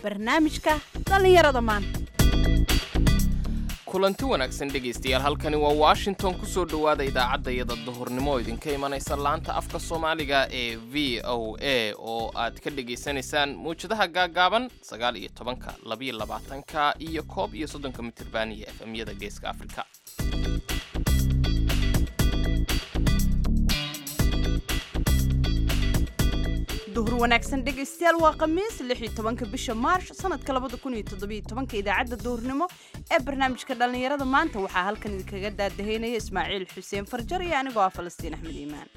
barnaamijka dhallinyarada maanta kulanti wanaagsan dhegaystayaal halkani waa washington ku soo dhowaada idaacaddayada duhurnimo oo idinka imanaysa laanta afka soomaaliga ee v o a oo aad ka dhegaysanaysaan mawjadaha gaagaaban sagaal iyo tobanka labiyo labaatanka iyo koob iyo soddonka mitirban iyo efemyada geeska afrika duhur wanaagsan dhegaystayaal waa khamiis lix iyo tobanka bisha maarsh sanadka labada kun iyo toddobiyo tobanka idaacadda duhurnimo ee barnaamijka dhallinyarada maanta waxaa halkan idinkaga daadahaynaya ismaaciil xuseen farjar iyo anigoo ah falastiin axmed iimaan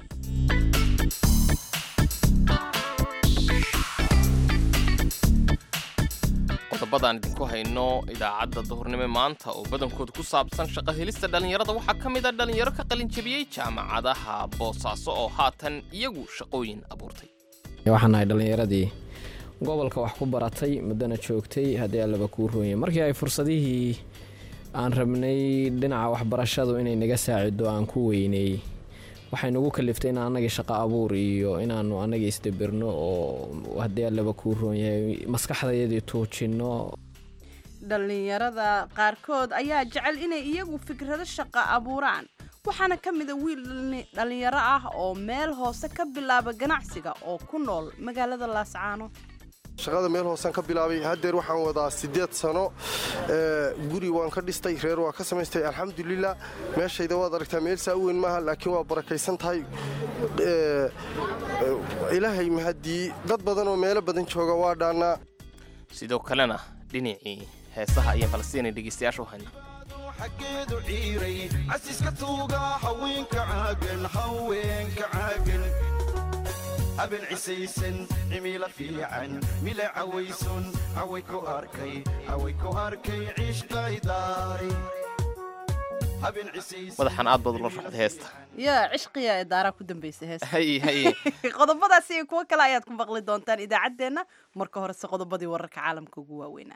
qodobadaan idinku hayno idaacadda duhurnimo maanta oo badankooda ku saabsan shaqo helista dhallinyarada waxaa ka mid a dhallinyaro ka qalinjabiyey jaamacadaha boosaaso oo haatan iyagu shaqooyin abuurtay waxaan nahay dhallinyaradii gobolka wax ku baratay muddana joogtay haddii allaba kuu roonya markii ay fursadihii aan rabnay dhinaca waxbarashadu inay naga saacido aan ku weynay waxay nagu kaliftay in annagii shaqo abuur iyo inaanu annagii isdabirno oo haddii allaba kuu roonyahay maskaxdayadii tuujinno dhallinyarada qaarkood ayaa jecel inay iyagu fikrado shaqo abuuraan waxaana ka mida wiil dhallinyaro ah oo meel hoose ka bilaaba ganacsiga oo ku nool magaalada laascaano shaqada meel hoosaan ka bilaabay haddeer waxaan wadaa siddeed sano guri waan ka dhistay reer waa ka samaystay alxamdulilah meeshayda waad aragtaa meel saa u weyn maaha laakiin waa barakaysan tahay ilaahay mahaddii dad badan oo meelo badan jooga waa dhaannaa sidoo kalena dhinacii heesaha ayaan falastiinay dhegaystayaasha u hayna xaggeedu ciiray casiska tuuga haweenka caagan haweenka caagan haben cisaysan cimilo fiican mila cawaysun caway ku arkay caway ku arkay ciishqaydaari madaxan aad baad ula raxda heesta yaa cishqiya ee daaraa ku dambaysa heesta haye haye qodobadaasi iyo kuwo kale ayaad ku maqli doontaan idaacaddeenna marka horese qodobadii wararka caalamka ugu waaweynaa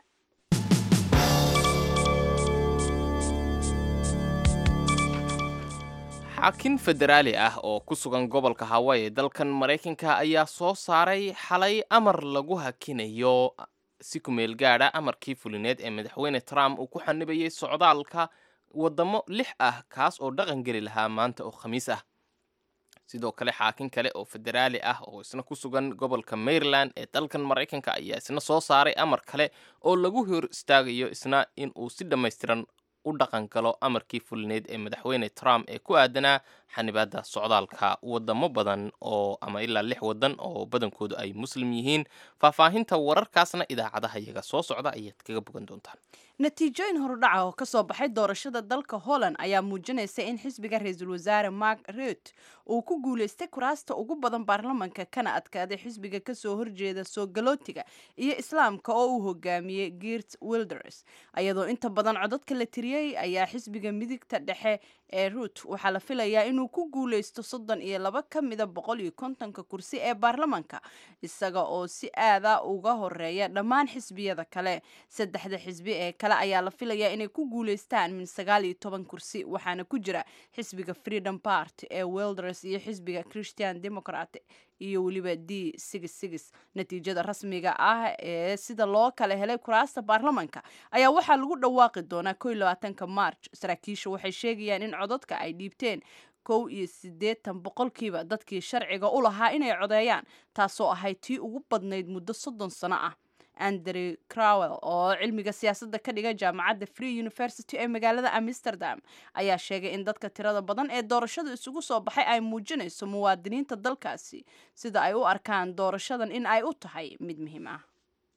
xaakin federaali ah oo ku sugan gobolka hawaii dalkan maraykanka ayaa soo saaray xalay amar lagu hakinayo si kumeel gaadha amarkii fulineed ee madaxweyne trump uu ku xanibayay socdaalka waddamo lix ah kaas oo dhaqan geli lahaa maanta oo khamiis ah sidoo kale xaakin kale oo federaali ah oo isna ku sugan gobolka maryland ee dalkan maraykanka ayaa isna soo saaray amar kale oo lagu hor istaagayo isna in uu si dhammaystiran u dhaqan galo amarkii fulineed ee madaxweyne trump ee ku aadanaa xanibaadda socdaalka wadamo badan oo ama ilaa lix wadan oo badankoodu ay muslim yihiin faahfaahinta wararkaasna idaacadaha iyaga soo socda ayaad kaga bogan doontaan natiijooyin horudhaca oo kasoo baxay doorashada dalka holland ayaa muujinaysa in xisbiga ra-iisul wasaare mark rut uu ku guulaystay kuraasta ugu badan baarlamanka kana adkaaday xisbiga kasoo horjeeda soo galootiga iyo islaamka oo uu hogaamiyey girt wilders iyadoo inta badan codadka la tiriyey ayaa xisbiga midigta dhexe ee ruut waxaa la filayaa inuu ku guulaysto soddon iyo laba ka mida boqol iyo kontonka kursi ee baarlamanka isaga oo si aada uga horeeya dhammaan xisbiyada kale saddexda xisbi ee kale ayaa la filayaa inay ku guulaystaan min sagaal iyo toban kursi waxaana ku jira xisbiga freedom party ee wilders iyo xisbiga christian democrat iyo weliba d natiijada rasmiga ah ee sida loo kala helay kuraasta baarlamanka ayaa waxaa lagu dhawaaqi doonaa ko iyo labaatanka march saraakiisha waxay sheegayaan in codadka ay dhiibteen kow iyo siddeetan boqolkiiba dadkii sharciga u lahaa inay codeeyaan taasoo ahayd tii ugu badnayd muddo soddon sano ah andrew crowell oo cilmiga siyaasadda ka dhiga jaamacadda free university ee magaalada amsterdam ayaa sheegay in dadka tirada badan ee doorashada isugu soo baxay ay muujinayso muwaadiniinta dalkaasi sida ay u arkaan doorashadan in ay u tahay mid muhiim ah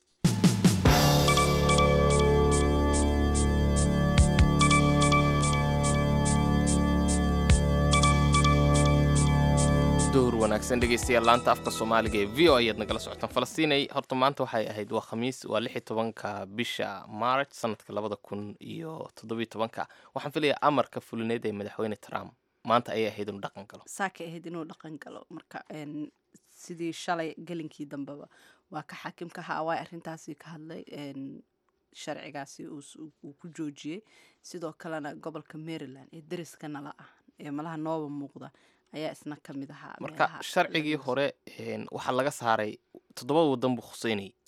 duhur wanaagsan dhegaystayaal laanta afka soomaaliga ee v o ayaad nagala socotaan falastiinay horta maanta waxay ahayd waa khamiis waa lix iyo tobanka bisha march sanadka labada kun iyo toddobiyo tobanka waxaan filayaa amarka fulineed ee madaxweyne trump maanta ayay ahayd inuu dhaqan galo saakay ahayd inuu dhaqan galo marka sidii shalay gelinkii dambeba waa ka xaakimka hawaai arrintaasi ka hadlay sharcigaasi uu ku joojiyey sidoo kalena gobolka maryland ee deriska nala ah ee malaha nooba muuqda ayaa isna ka mid ahaa marka sharcigii hore waxaa laga saaray toddoba wadan buu khuseynayay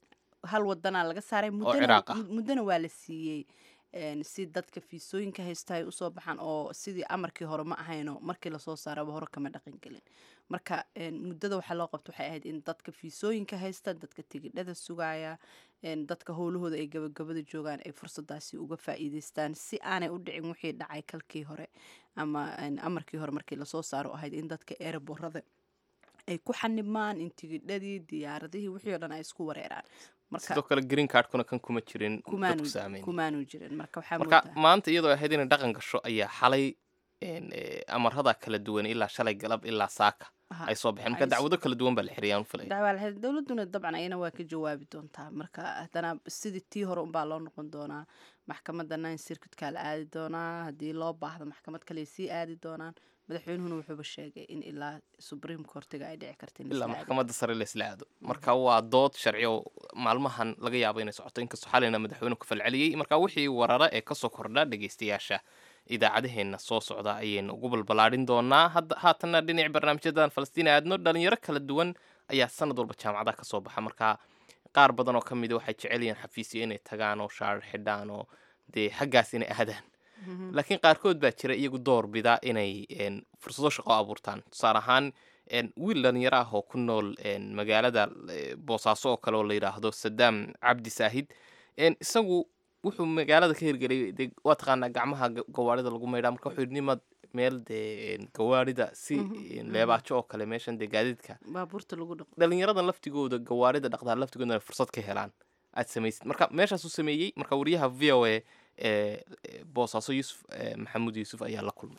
hal wadanaa laga saaray muddana Ciraaq ah. mud- muddana waa la siiyey een, si dadka fiisooyinka haysta ay usoo baxaan oo sidii amarkii hore ma ahayno markii lasoo saaraba hore kama dhaqan gelin marka een, muddada waxaa loo qabta waxay ahayd in dadka fiisooyinka haysta dadka tigidhada sugaya een, dadka howlahooda ay gabagabada joogaan ay fursadaasi uga faa'iideystaan si aanay u dhicin wixii dhacay kalkii hore ama een, amarkii hore markii lasoo saaro ahayd in dadka eeraborada ay ku xanibmaan in tigidhadii diyaaradihii wixii oo dhan ay isku wareeraan marka sidoo kale green cardkuna kan kuma jirin kumaanu dadku saameyn kumaanu jirin marka waxaa marka moodaa maanta iyadoo ahayd inay dhaqan gasho ayaa xalay een, eh, amarada kala duwan ilaa shalay galab ilaa saaka Aha, ay soo baxeen marka ay dacwado kala duwan baa la xiriyay aan filaya dacwaa lahayd dowladuna dabcan ayana waa ka jawaabi doontaa marka haddana sidii tii hore unbaa loo noqon doonaa maxkamadda nine circuitkaa la aadi doonaa haddii loo baahdo maxkamad kale sii aadi doonaan madaxweynuhuna wuxuuba sheegay in ilaa supreme courtiga ay dhici karta in la ilaa isla aado. maxkamadda sare la isla aado marka waa dood sharci oo maalmahan laga yaabo inay socoto inkastoo xalayna madaxweynuhu ka falceliyey marka wixii warara ee kasoo kordha dhegeystayaasha idaacadaheenna soo socda ayaynu ugu balbalaadhin doonaa hadda haatanna dhinac barnaamijyadan falastiin aadno dhalinyaro kala duwan ayaa sanad walba jaamacadaha kasoo baxa marka qaar badan oo ka mida waxay jecel yihiin xafiisyo inay tagaan oo shaarar xidhaan oo dee xaggaas inay aadaan laakiin qaarkood baa jira iyagu door bida inay een, fursado shaqo abuurtaan tusaale ahaan een, wiil dhalinyaro ah oo ku nool een, magaalada eh, boosaaso oo kale oo la yidhaahdo sadaam cabdi saahid een, isagu wuxuu magaalada ka hirgeliyay dee waa taqaanaa gacmaha ga- gawaarida lagu maydhaa marka wuxuu yidhi nimad meel dee een, gawaarida si een, leebaajo oo kale meeshan dee gaadiidka baabuurta lagu dhaqo dhalinyaradan laftigooda gawaarida dhaqdaan laftigoodana fursad ka helaan aad samaysid marka meeshaasuu sameeyey marka wariyaha v o a ee boosaaso yuusuf eh, maxamuud yuusuf ayaa la kulmay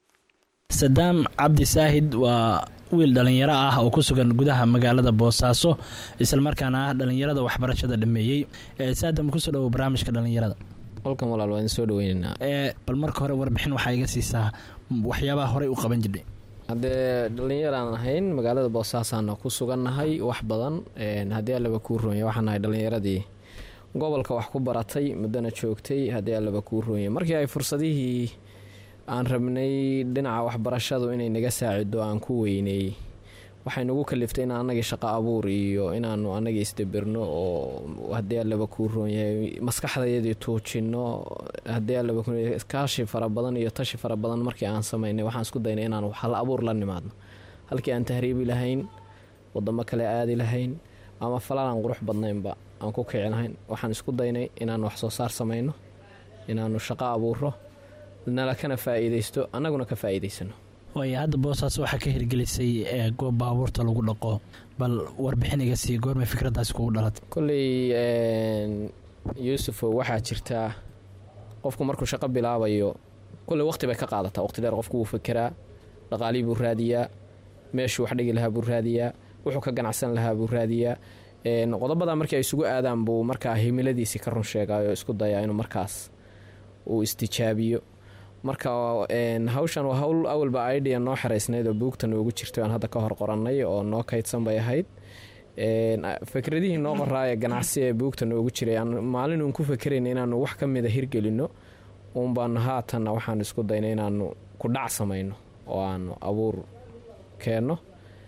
sadaam cabdi saahid waa wiil dhallinyaro ah oo ku sugan gudaha magaalada boosaaso islamarkaana ah dhallinyarada waxbarashada dhameeyey ee saadam kusoo dhawo barnaamijka dhallinyarada qolkan walaal waan soo dhaweynaynaa ee bal marka hore warbixin waxaa iga siisaa waxyaabaha horey u qaban jirnay haddee dhallinyaraan ahayn magaalada boosaasaana ku sugannahay wax badan een, haddii allaba kuu roonya waxaan nahay dhallinyaradii gobolka wax ku baratay muddana joogtay haddii allaba kuu roonya markii ay fursadihii aan rabnay dhinaca waxbarashadu inay naga saacido aan ku weynay waxay nagu kaliftay in annagii shaqo abuur iyo inaanu annagii isdabirno oo haddii allaba kuu roonyahay maskaxdayadii tuujinno haddii allaba kuu roonyahay kaashi fara badan iyo tashi fara badan markii aan samaynay waxaan isku daynay inaan hal abuur la nimaadno halkii aan tahriibi lahayn wadamo kale aadi lahayn ama falan aan qurux badnaynba aan ku kici lahayn waxaan isku daynay inaan wax soo saar samayno inaanu shaqo abuuro nala kana faa'iidaysto annaguna ka faa'iidaysano waayo hadda boosaaso waxaa ka hirgelisay ee goob baabuurta lagu dhaqo bal warbixin iga sii goormay fikraddaasi kugu dhalatay kolley een, yuusufow waxaa jirtaa qofku markuu shaqo bilaabayo kolley waqti bay ka qaadataa waqti dheer qofku wuu fekeraa dhaqaalihii buu raadiyaa meeshuu wax dhigi lahaa buu raadiyaa wuxuu ka ganacsan lahaa buu raadiyaa een, qodobadaa markii ay isugu aadaan buu markaa himiladiisii ka run sheegayo isku dayaa inuu markaas uu istijaabiyo marka een, hawshan waa hawl awalba idea noo xeraysnayd oo buugta noogu jirtay aan hadda ka hor qorannay oo noo kaydsan bay ahayd Een, a- fikradihii noo qoraa ee ganacsi ee buugta noogu jiray aan maalin uun ku fikerayn inaanu wax ka mida hirgelino uun baanu haatanna waxaanu isku daynay inaanu ku dhac samayno oo aanu abuur keenno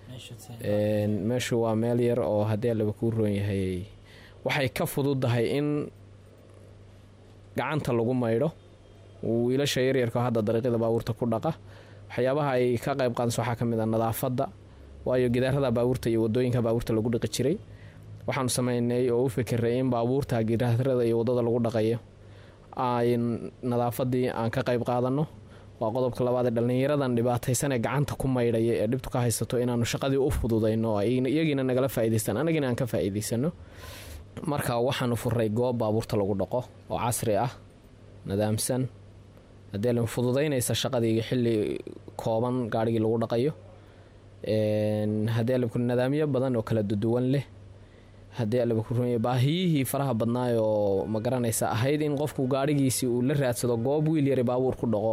Een, meeshu waa meel yar oo haddii allaba kuu roon yahay waxay ka fududahay in gacanta lagu maydho wiilasha yaryarka oo hadda dariiqyada baabuurta ku dhaqa waxyaabaha ay ka qayb qaadayso waxaa ka mid a nadaafadda waayo gidaarada baabuurta iyo wadooyinka baabuurta lagu dhiqi jiray waxaanu sameynay oo u fikiray in baabuurta gidaarada iyo wadada lagu dhaqayo ay nadaafadii aan ka qayb qaadano waa qodobka labaad ee dhallinyaradan dhibaataysan ee gacanta ku maydhaya ee dhibtu ka haysato inaanu shaqadii u fududayno oo ay iyagiina nagala faa'iidaystaan annagiina aan ka faa'iidaysano marka waxaanu furay goob baabuurta lagu dhaqo oo casri ah nadaamsan haddii la fududaynaysa shaqadii xilli kooban gaarigii lagu dhaqayo Een, haddii alabku nadaamyo badan oo kala duduwan leh haddii alabku runya baahiyihii faraha badnaay oo ma garanaysa ahayd in qofku gaarigiisii uu la raadsado goob wiil yari baabuur ku dhaqo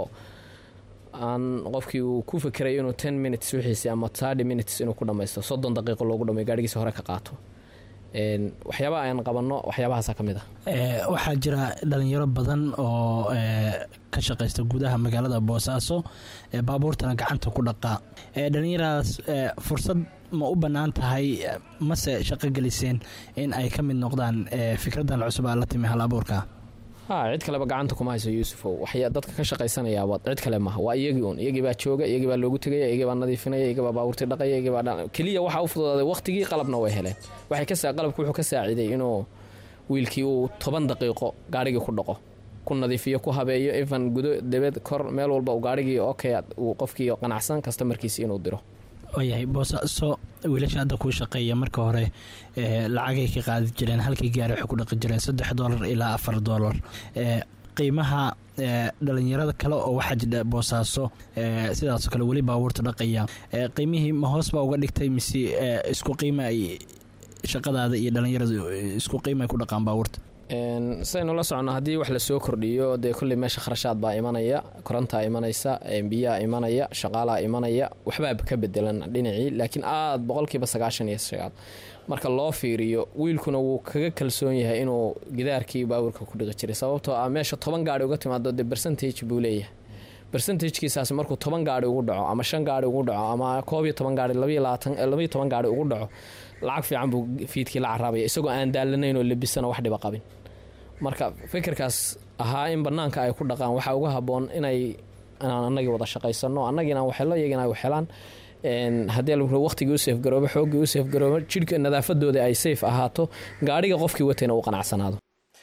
aan qofkii uu ku fikiray inuu ten minutes wixiisi ama thirty minutes inuu ku dhamaysto soddon daqiiqo loogu dhamay gaarigiisa hore ka qaato Een, waxyaabaha aan qabanno waxyaabahaasa ka mid ah Ee, waxaa jira dhalinyaro badan oo ee, ka shaqaysta gudaha magaalada boosaaso ee baabuurtana gacanta ku dhaqaa Ee, dhalinyaradaas ee, fursad ma u bannaan tahay ee, mase shaqo geliseen in ay ka mid noqdaan ee, fikradan cusub aa la timi hal abuurka ha cid kaleba gacanta kuma hayso yuusufow waxya dadka ka shaqaysanayaaba cid kale maha waa iyagii un iyagii baa jooga iyagii baa loogu tegaya iyagii baa nadiifinaya iyagii baa baabuurtii dhaqaya iyagii baa dha- keliya waxaa u fududaaday waqtigii qalabna way heleen waxay ka saa qalabku wuxuu ka saaciday inuu wiilkii uu toban daqiiqo gaarigii ku dhaqo ku nadiifiyo ku habeeyo even gudo debed kor meel walba uu gaarigii okay uu qofkii qanacsan kastamarkiisi inuu diro waayahay boosaaso wiilasha hadda kuu shaqeeya marka hore ee, lacagay ka qaadi jireen halkii gaari waxay ku dhaqi jireen saddex doolar ilaa afar doolar Ee, qiimaha ee, dhalinyarada kale oo waxaa jira boosaaso ee, sidaasoo kale weli baabuurta dhaqaya Ee, qiimihii ma hoos baa uga dhigtay mise ee, isku qiima ay shaqadaada iyo dhalinyaradu isku qiima ay ku dhaqaan baabuurta Een, sidaynu la socono haddii wax lasoo kordhiyo dee kolley meesha kharashaad baa imanaya korontaa imanaysa een, biyaa imanaya shaqaalaa imanaya waxbaa ka bedelan dhinacii laakiin aad boqolkiiba sagaashan iyo sagaal marka loo fiiriyo wiilkuna wuu kaga kalsoon yahay inuu gidaarkii baabuurka ku dhiqi jiray sababtoo ah meesha toban gaari uga timaado dee bercentage buu leeyahay bercentagekiisaas markuu toban gaari ugu dhaco ama shan gaari ugu dhaco ama koob iyo toban gaari labayo labaatan eh, labayo toban gaari ugu dhaco lacag fiican buu fiidkii la carabaya isagoo aan daalanayn oo lebisana wax dhiba qabin marka fikirkaas ahaa in banaanka ay ku dhaqaan waxaa uga haboon inay inaan anagii wada shaqaysano annagiina waxelo iyagina ay waxelaan Een, haddii la waqtigii u seefgaroobo xooggii u seefgaroobo jidhka nadaafadooda ay safe ahaato gaadhiga qofkii watayna uu qanacsanaado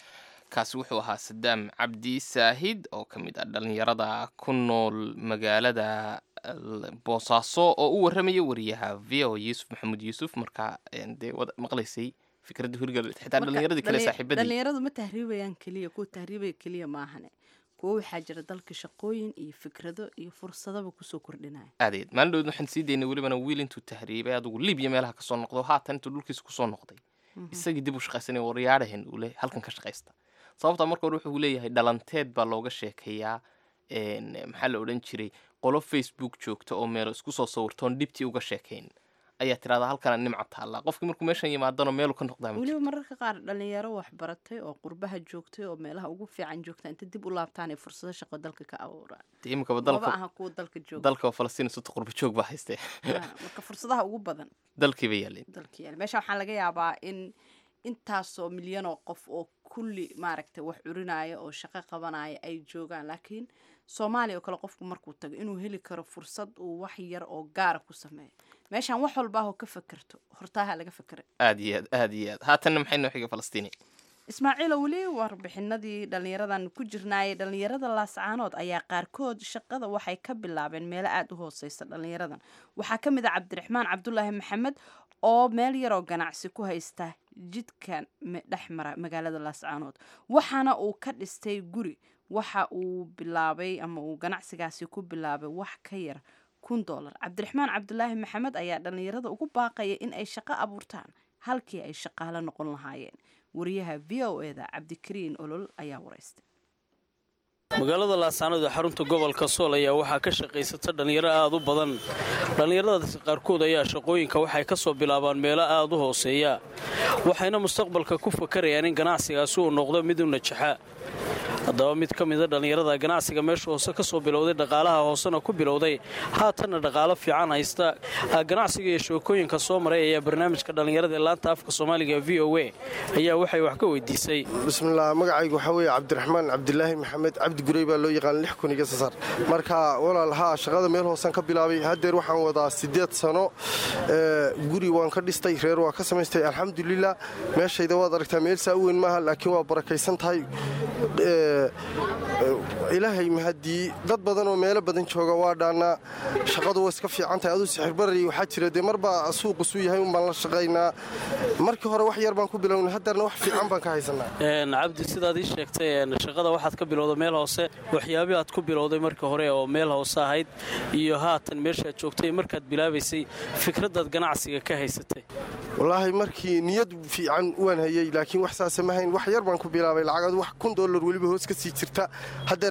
kaasi wuxuu ahaa sadaam cabdi saahid oo ka mid ah dhalinyarada ku nool magaalada l- boosaaso oo u waramaya wariyaha v o yuusuf maxamuud yuusuf markaa een, dee wada maqlaysay fikradda hurgal xitaa Marka, dhalinyaradii kale dhali- saaxiibadii dhalinyaradu ma tahriibayaan keliya kuwa tahriibaya keliya maahane kuwo waxaa jira dalka shaqooyin iyo fikrado iyo fursadaba kusoo kordhinaya aadeed maalin dhowd waxaan sii daynay welibana wiil intuu tahriibay adugu libiya meelaha kasoo noqdo haatan intuu dhulkiisa kusoo noqday isagii dib u shaqaysanay waryaadhahen uu le halkan ka shaqaysta sababta marka hore wuxuu leeyahay dhalanteed baa looga sheekeeyaa een, maxaa la odhan jiray qolo facebook joogta oo meelo isku soo sawirtoon dhibtii uga sheekayn ayaa tirahdaa halkana nimca taallaa qofkii markuu meeshan yimaadano meelu ka noqdaa ma weliba jirto. mararka qaar dhalinyaro waxbaratay oo qurbaha joogtay oo meelaha ugu fiican joogta inta dib u laabtaan ay fursado shaqo dalka ka abuuraan Dee iminkaba maba dalka aha kuwa dalka jooga dalka falastiin suta qurba joog baa haystee Ah, marka fursadaha ugu badan dalkiiba yaaleen dalka yaal meesha waxaa laga yaabaa in intaasoo milyan oo qof oo kulli maaragtay wax curinaya oo shaqo qabanaya ay joogaan laakiin soomaaliya oo kale qofku markuu tago inuu heli karo fursad uu wax yar oo gaara ku sameeyo meeshaan wax walbaahoo ka fakerto hortaaha laga fakera aad iyo aad aad iyo aad haatanna maxay noo xiga falastiini ismaaciilo weli warbixinadii dhallinyaradan ku jirnaayay dhallinyarada laascaanood ayaa qaarkood shaqada waxay ka bilaabeen meelo aada u hooseysa dhallinyaradan waxaa ka mid ah cabdiraxmaan cabdulaahi maxamed oo meel yaroo ganacsi ku haysta jidkan me- dhex mara magaalada laascaanood waxaana uu ka dhistay guri waxa uu bilaabay ama uu ganacsigaasi ku bilaabay wax ka yar kun doolar cabdiraxmaan cabdulaahi maxamed ayaa dhallinyarada ugu baaqaya in ay shaqo abuurtaan halkii ay shaqaalo noqon lahaayeen wariyaha v o eda cabdikariin olol ayaa waraystay magaalada laascaanood ee xarunta gobolka sool ayaa waxaa ka shaqaysata dhallinyaro aad u badan dhallinyaradaasi qaarkood ayaa shaqooyinka waxay ka soo bilaabaan meelo aad u hooseeya waxayna mustaqbalka ku fakarayaan in ganacsigaasi uu noqdo mid u najaxa haddaba mid ka mida dhallinyarada ganacsiga meesha hoose ka soo bilowday dhaqaalaha hoosena ku bilowday haatanna dhaqaalo fiican haysta ganacsiga iyo sheekooyinka soo maray ayaa barnaamijka dhallinyarada ee laanta afka soomaaliga v o a ayaa waxay wax ka weydiisay bismillaah magacaygu waxaa weeye cabdiraxmaan cabdilaahi maxamed cabdi gurey baa loo yaqaan lix kun iga sasar marka walaal haa shaqada meel hoosan ka bilaabay haddeer waxaan wadaa siddeed sano guri waan ka dhistay reer waa ka samaystay alxamdulilah meeshayda waad aragtaa meel saa u weyn maaha laakiin waa barakaysan tahay ilaahay mahadii dad badan oo meelo badan jooga waa dhaannaa shaqadu waa iska fiican tahay aduu sixirbarari waxaa jira dee marbaa suuqu suu yahay un baan la shaqaynaa markii hore wax yar baan ku bilownay haddeerna wax fiican baan ka haysanaa cabdi sidaad ii sheegtay shaqada waxaad ka bilowday meel hoose waxyaabii aad ku bilowday markii hore oo meel hoose ahayd iyo haatan meeshaad joogtay markaad bilaabaysay fikradaad ganacsiga ka haysatay wallaahi markii niyad fiican waan hayey laakiin wax saase ma hayn wax yar baan ku bilaabay lacagadu wax kun dollar weliba hoos ka sii jirta haddeer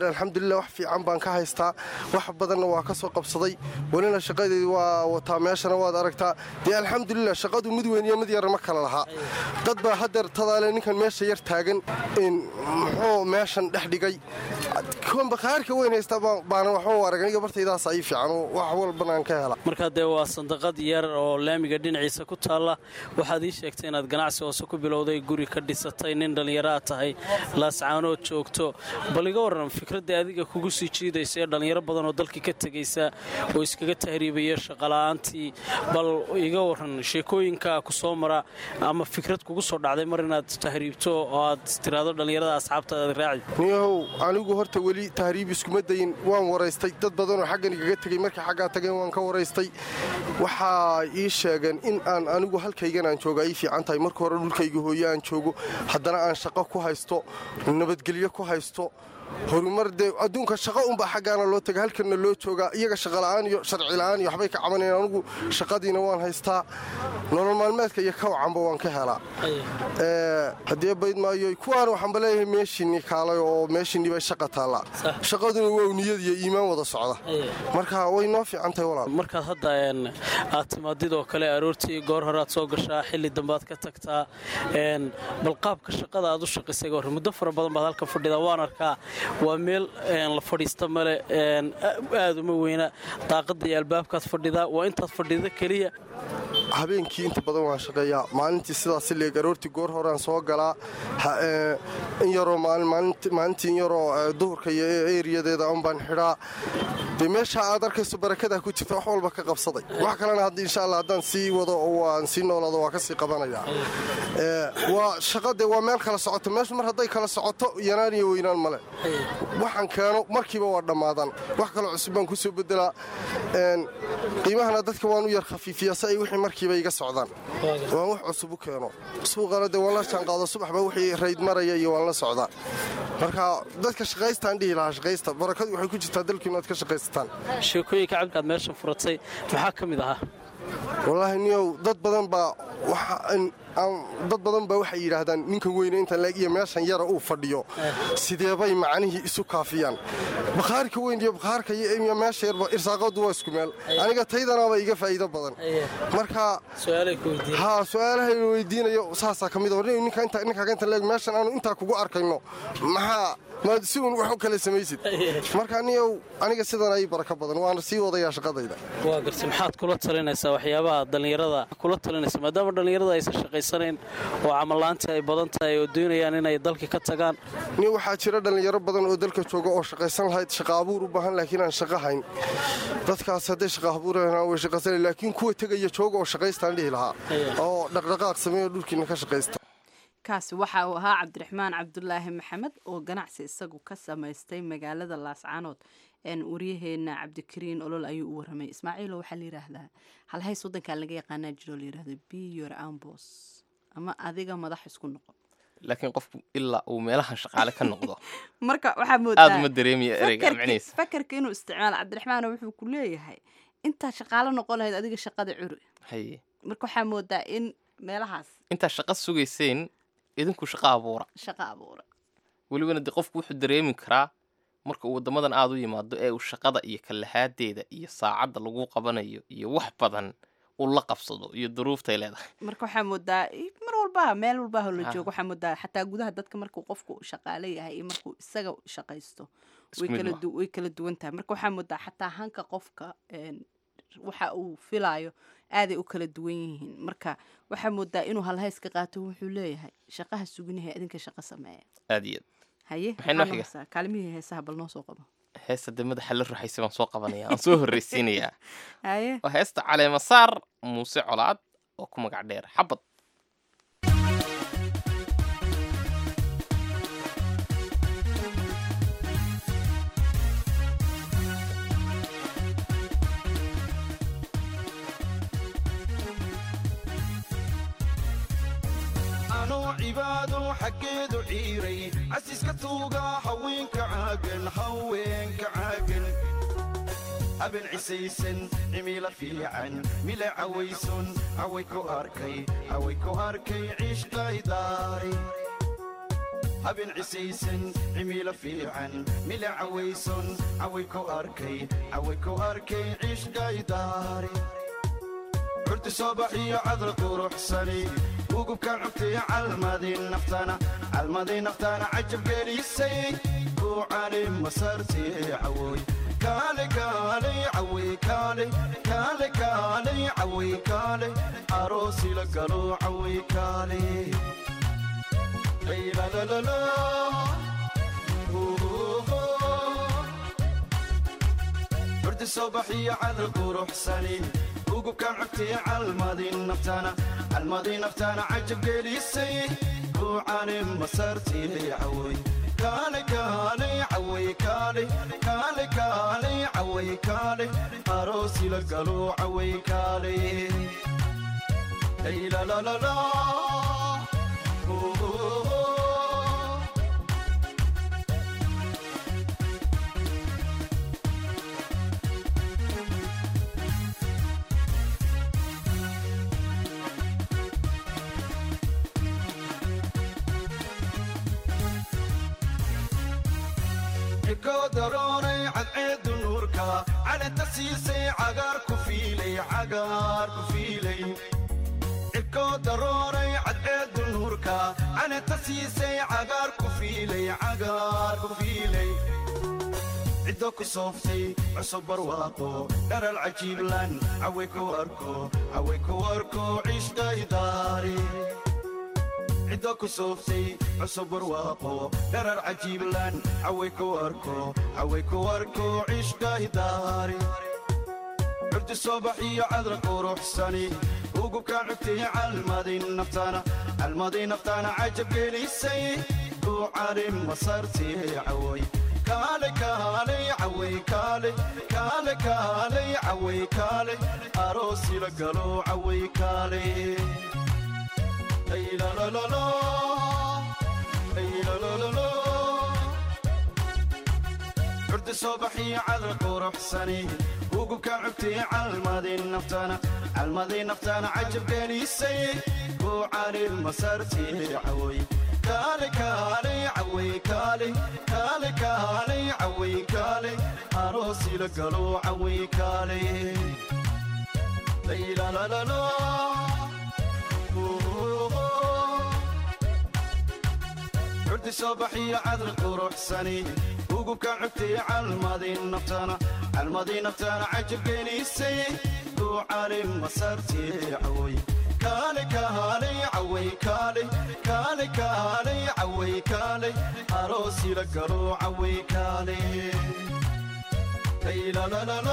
alxamdulilah wax fiican baan ka haystaa wax badanna waa ka soo qabsaday welina shaqadeedi waa wataa meeshana waad aragtaa dee alxamdulilah shaqadu mid weyn iyo mid yara ma kala lahaa dad baa hadeer tadaale ninkan meesha yar taagan muxuu meeshan dhex dhigay bakhaarka weyn haysta baana waxba u arag aniga bartaydaas ay fiican wax walbana aan ka hela markaa dee waa sandaqad yar oo laamiga dhinaciisa ku taalla waxaad ii sheegtay inaad ganacsi hoose ku bilowday guri ka dhisatay nin dhallinyaraad tahay laascaanood joogto bal iga warran fikradda adiga kugu sii jiidaysa ee dhallinyaro badan oo dalkii ka tegaysa oo iskaga tahriibaya shaqola'aantii bal iga warran sheekooyinka ku soo mara ama fikrad kugu soo dhacday mar inaad tahriibto oo aad tiraado dhallinyarada asxaabtaad raaci niyahow anigu horta weli tahriib iskuma dayin waan waraystay dad badanoo xaggan igaga tegay markay xaggaa tageen waan ka waraystay waxaa ii sheegeen in aan anigu halkaygan aan jooga ay fiican tahay marka hore dhulkayga hooye aan joogo haddana aan shaqo ku haysto nabadgelyo ku haysto horumar dee adduunka shaqo unbaa xaggaana loo taga halkanna loo joogaa iyaga shaqola'aan iyo sharci la'aan iyo waxbay ka cabanayaan anigu shaqadiina waan haystaa nolol maalmeedka iyo kawacanba waan ka helaa haddii bayd maayo kuwaan waxaanba leeyahay meeshiinni kaalay oo meeshiinni bay shaqa taallaa shaqaduna waa niyad iyo iimaan wada socda marka way noo fiican tahay walaal markaad hadda aad timaadidoo kale aroortii goor hore aad soo gashaa xilli dambaad ka tagtaa bal qaabka shaqada aad u shaqaysay hore muddo fara badan baad halkan fadhidaa waan arkaa waa meel la fadhiista male aad uma weyna daaqadda iyo albaabkaad fadhidaa waa intaad fadhida keliya habeenkii inta badan waan shaqeeyaa maalintii sidaas leeg aroortii goor horeaan soo galaa in yaroo maalintii in yaroo duhurka iyo eeriyadeeda un baan xidhaa dee meesha aad arkayso barakadaa ku jirta wax walba ka qabsaday wax kalena insha alla haddaan sii wado oo aan sii noolaado waa ka sii qabanayaa waa shaqade waa meel kala socoto meeshu mar hadday kala socoto yanaan iyo weynaan male waxaan keeno markiiba waa dhammaadan wax kaloo cusub baan ku soo bedelaa qiimahana dadka waan u yar khafiifiyaa si ay wixii markiiba iga socdaan waan wax cusub u keeno suuqana dee waan la jaanqaado subaxba wixii rayd maraya iyo waan la socdaa marka dadka shaqaystaan dhihi lahaa shaqaysta barakadu waxay ku jirtaa dalkiinu aad ka shaqaysataan sheekooyinka cabdikaad meeshan furatay maxaa ka mid ahaa wallaahi niyow dad badan baa dad badan baa waxay yidhaahdaan ninkan weyne intan leeg iyo meeshan yara uu fadhiyo sideebay macnihii isu kaafiyaan bakhaarka weyn iyo bakhaarka iyo meesha yarba irsaaqadu waa isku meel aniga taydanaaba iga faa'iido badan marka ha su-aalahay weydiinayo saasaa ka mid ninkaa intan leeg meeshan aanu intaa kugu arkayno maxaa maad si uun wax u kale samaysid marka niyow aniga sidan ay baraka badan waana sii wadayaa shaqadayda waa garta maxaad kula talinaysaa waxyaabaha dhallinyarada kula talinaysa maadaama dhallinyarada aysan shaqaysanayn oo camallaantii ay badan tahay oo doonayaan inay dalka ka tagaan ni waxaa jira dhallinyaro badan oo dalka jooga oo shaqaysan lahayd shaqa abuur u baahan laakiin aan shaqa hayn dadkaas hadday shaqa abuuraan way shaqaysana laakiin kuwa tegaya jooga oo shaqaystaan dhihi lahaa oo dhaqdhaqaaq sameeyo dhulkiina ka shaqaysta kaasi waxa uu ahaa cabdiraxmaan cabdulaahi maxamed oo ganacsi isagu ka samaystay magaalada laascaanood waryaheena cabdikariin olol ayuu u waramay ismaaciilo waxaa la yidhaahdaa halhays wadankaa laga yaqaanaa jiroo la yidhahdo biyor ambos ama adiga madax isku noqo laakiin qofku ilaa uu meelahan shaqaale ka noqdo marka waxaa aad uma dareemaya ereyga micnihiisa fakarka inuu isticmaalo cabdiraxmaan wuxuu ku leeyahay intaa shaqaale noqon lahayd adiga shaqada curi haye marka waxaa moodaa in meelahaas intaa shaqa sugayseen idinku shaqa abuura shaqa abuura welibana de qofku wuxuu dareemi karaa marka uu waddamadan aada u yimaado ee uu shaqada iyo kalahaadeeda iyo saacadda lagu qabanayo iyo wax badan uu la qabsado iyo duruuftay leedahay marka waxaa moodaa mar walbaha meel walbaha la joogo waxaa moodaa xataa gudaha dadka markuu qofku shaqaale yahay iyo markuu isaga shaqaysto way kala duwan tahay marka waxaa moodaa xataa hanka qofka waxa uu filaayo aaday u kala duwan yihiin marka waxaa moodaa inuu halhays ka qaato wuxuu leeyahay shaqaha suginahay idinka shaqo sameeya aad iyo haye Maxay noo xiga? kaalimihii heesaha bal noo soo qabo heesta dee madaxa la ruxaysa baan soo qabanaya aan soo horreysiinayaa haye waa heesta caleemasaar muuse colaad oo ku magac dheer xabad anoo cibaado xaggeedu ciiray casiska tuuga haweenka caagan haweenka caagan haben cisaysan cimila fiican mila cawayson caway ku arkay caway ku arkay cishqaydaari habeen cisaysan cimiilo fiican mila cawayson caway ku arkay caway ku arkay ciishgaydaari curti soo baxiyo cadra quruxsani ugubkaan cugtay calmadii naftana calmadii naftana cajab gelisay kuucani masartii cawooy kaale kaale caway kaale kaale kaale caway kaale aroosi la galo caway kaale laylalalala curdi soo baxiyo cadra quruxsani ugubkaan cugtay calmadii naftana calmadii naftana cajab gelisay kuucani masartii cawooy kaale kaale caway kaale kaale kaale caway kaale aroosi la galo caway kaale laylalalala ikoo daroonay cadceedu nuurka calenta siisay cagaar ku fiilay cagaar ku fiilay ikoo daroonay cadceedu nuurka calenta siisay cagaar ku fiilay cagaar ku fiilay ciddo ku sooftay cusub barwaaqo dharal cajiiblan caway ku arko caway ku arko ciishqaydaari ciddo ku sooftay cusub barwaaqo dharar cajiiblan caway ku arko caway ku arko ciishqaydaari curdi soo baxiyo cadra quruxsani ugubkaan cugtay calmadii naftana calmadii naftana cajab gelisay kuucani masartii caway kaale kaale caway kaale kaale kaale caway kaale aroosi la galo caway kaale laylalalala laylalalala curdi soo baxiyo cadra quruxsani ugubkaan cugtay calmadii naftana calmadii naftana cajab gelisay kuucani masartii caway kaale kaale caway kaale kaale kaale caway kaale aroosi la galo caway kaale laylalalala curdi soo baxiyo cadra quruxsani ugubkaan cugtay calmadii naftana calmadii naftana cajab gelisay kuucani masartii caway kaale kaale caway kaale kaale kaale caway kaale aroosi la galo caway kaale laylalalala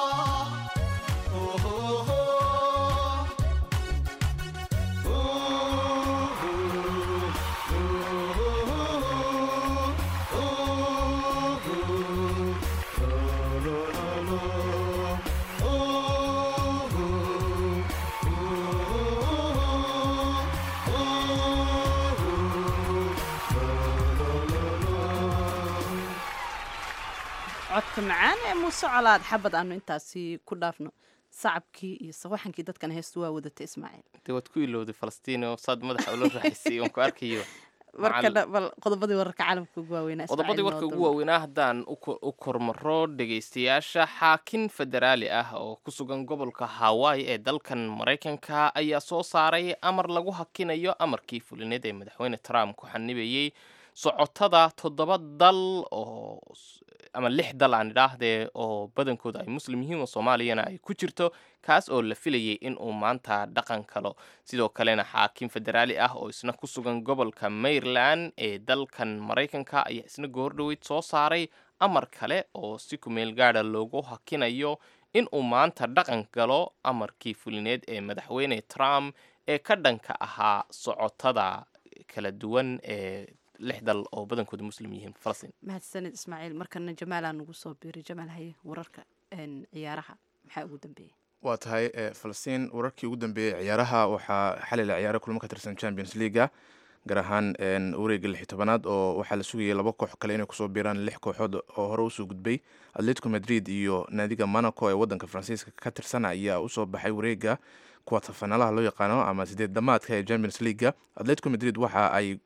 codka macaan ee muuse colaad xabad aanu intaasi ku dhaafno sacabkii iyo sawaxankii dadkan heestu waa wadata ismaaciil dee waad ku ilowday falastiin oo saad madaxa ula raaxisay oon ku arkayo marka bal qodobadii wararka caalamka ugu waaweynaa qodobadii warka ugu waaweynaa haddaan u kormaro dhegaystayaasha xaakin federaali ah oo ku sugan gobolka hawaii ee dalkan maraykanka ayaa soo saaray amar lagu hakinayo amarkii fulineed ee madaxweyne trump ku xanibayey socotada toddoba dal oo ama lix dal aan idhaahdee oo badankooda ay muslim yihiin oo soomaaliyana ay ku jirto kaas oo la filayay in uu maanta dhaqan kalo sidoo kalena xaakim federaali ah oo isna ku sugan gobolka maryland ee dalkan maraykanka ayaa isna goordhoweyd soo saaray amar kale oo si kumeel gaada loogu hakinayo in uu maanta dhaqan galo amarkii fulineed ee madaxweyne trump ee ka dhanka ahaa socotada kala duwan ee lix dal oo badankooda muslim yihiin falastiin mahadsanid ismaaciil markana jamaalaa nugu soo biiray jamaal haye wararka ciyaaraha maxaa ugu dambeeyey waa tahay falastiin wararkii ugu dambeeyey ciyaaraha waxaa xalay la ciyaaray kulmo ka tirsan champions leaga gaar ahaan wareega lix tobanaad oo waxaa la sugayay laba koox kale inay kusoo biiraan lix kooxood oo hore usoo gudbay atletico madrid iyo naadiga monaco ee wadanka faransiiska ka tirsan ayaa usoo baxay wareega kuwatafanalaha loo yaqaano ama sideed damaadka ee champions leaga atletico madrid waxa ay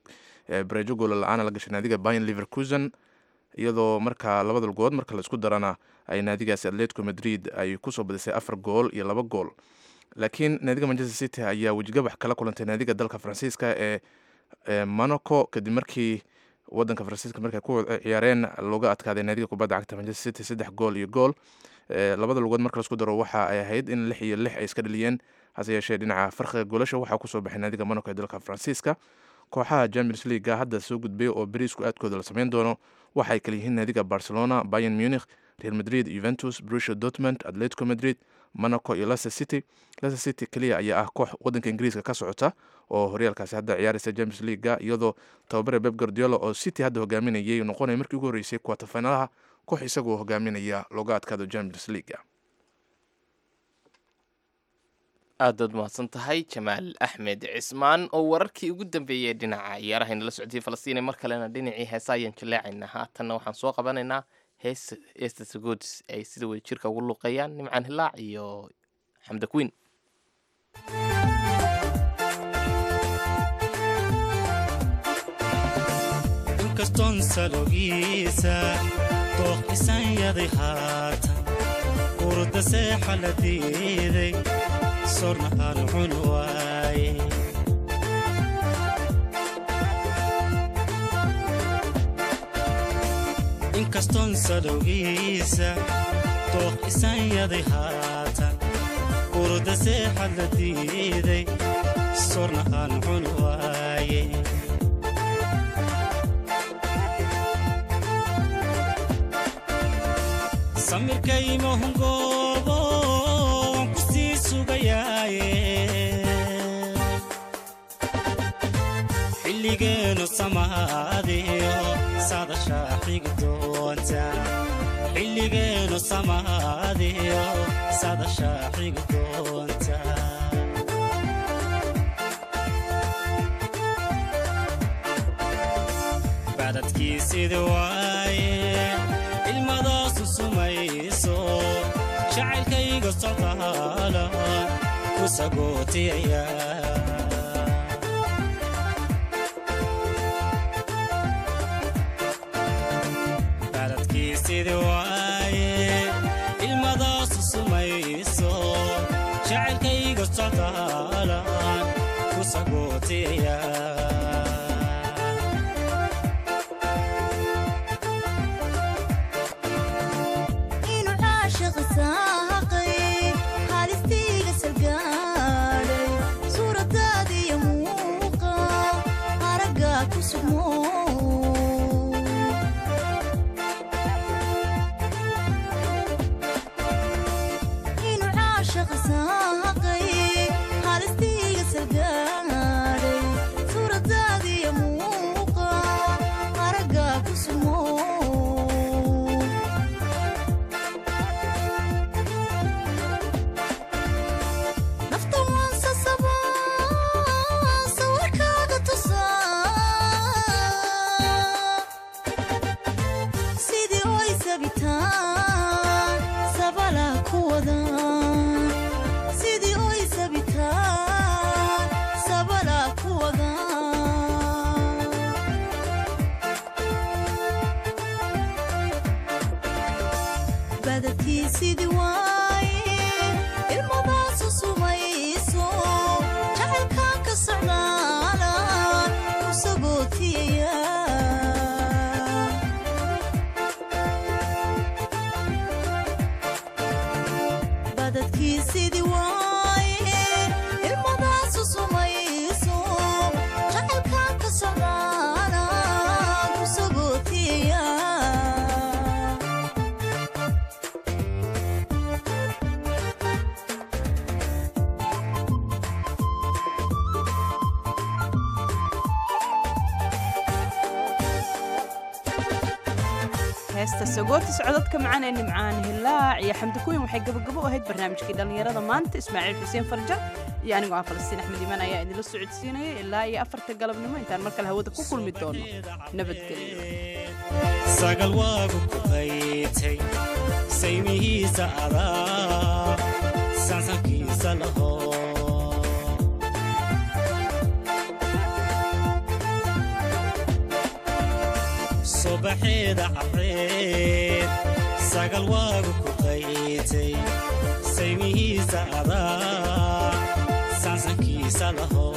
bareejo goola la-aana la gashay naadiga bayan liverkusen iyadoo markaa labada lugood marka la isku darana ay naadigaasi atletico madrid ay kusoo badisay afar gool iyo laba gool laakiin naadiga manchester city ayaa wejigabax kala kulantay naadiga dalka faransiiska ee monaco kadib markii wadanka faransiiska markay ku ciyaareen looga adkaaday naadiga kubadda cagta manchester city saddex gool iyo gool labada lugood marka laisku daro waxa ay ahayd in lix iyo lix ay iska dhaliyeen hase yeeshee dhinaca farqiga goolasha waxaa kusoo baxay naadiga monaco ee dalka faransiiska kooxaha champions leaguega hadda soo gudbay oo beriisku aadkooda la sameyn doono waxaay kala yihiin naadiga barcelona bayern munich real madrid juventus brusha dortmund atletico madrid monaco iyo leicester city leicester city keliya ayaa ah koox wadanka ingiriiska ka socota oo horyaalkaasi hadda ciyaaraysa champions leaguega iyadoo tababare beb guardiola oo city hadda hogaaminayay noqonaya markii ugu horreysay kuwatafinalaha koox isagoo hogaaminaya looga adkaado champions leaguea aadaad mahadsan tahay jamaal axmed cismaan oo wararkii ugu dambeeyey dhinaca ciyaarahayna la socotay falastiin mar kalena dhinacii heesa ayaan jaleecaynaa haatanna waxaan soo qabanaynaa hees heesta sagoodis ay sida wada jirka ugu luuqeeyaan nimcaan hilaac iyo xamda queen inkastoon salogiisa dooq isanyaday haatan urda seexa la diiday sorna aan cun waaye inkastoon salowgiisa dooq isanyaday haatan urda seexa la diiday sorna aan cun waaye samirkaymahungoobo waan ku sii sugayaaye xilligeenu samaadiyo sadashaa xigi doonta xilligeenu samaadiyo sadashaa xigi doonta badadkii sidi waaye ilmadaasu sumayso jacaylkayga socdaala ku sagootiyaya baladkii sidi waaye ilmadaasu sumayso jacaylkayga socdaala ku sagootiyaya heesta sagootis codadka macaan ee nimcaan hilaac iyo xamdikuyin waxay gabagabo u ahayd barnaamijkii dhallinyarada maanta ismaaciil xuseen farjar iyo anigoo ah falastiin axmed imaan ayaa idinla socodsiinaya ilaa iyo afarta galabnimo intaan mar kale hawada ku kulmi doono nabadgelyo sagal waagu ku qaytay saymihiisa adaa sansankiisa laho ubaxeeda cabreed sagal waagu ku qaytay saymihiisa adaa saansankiisa laho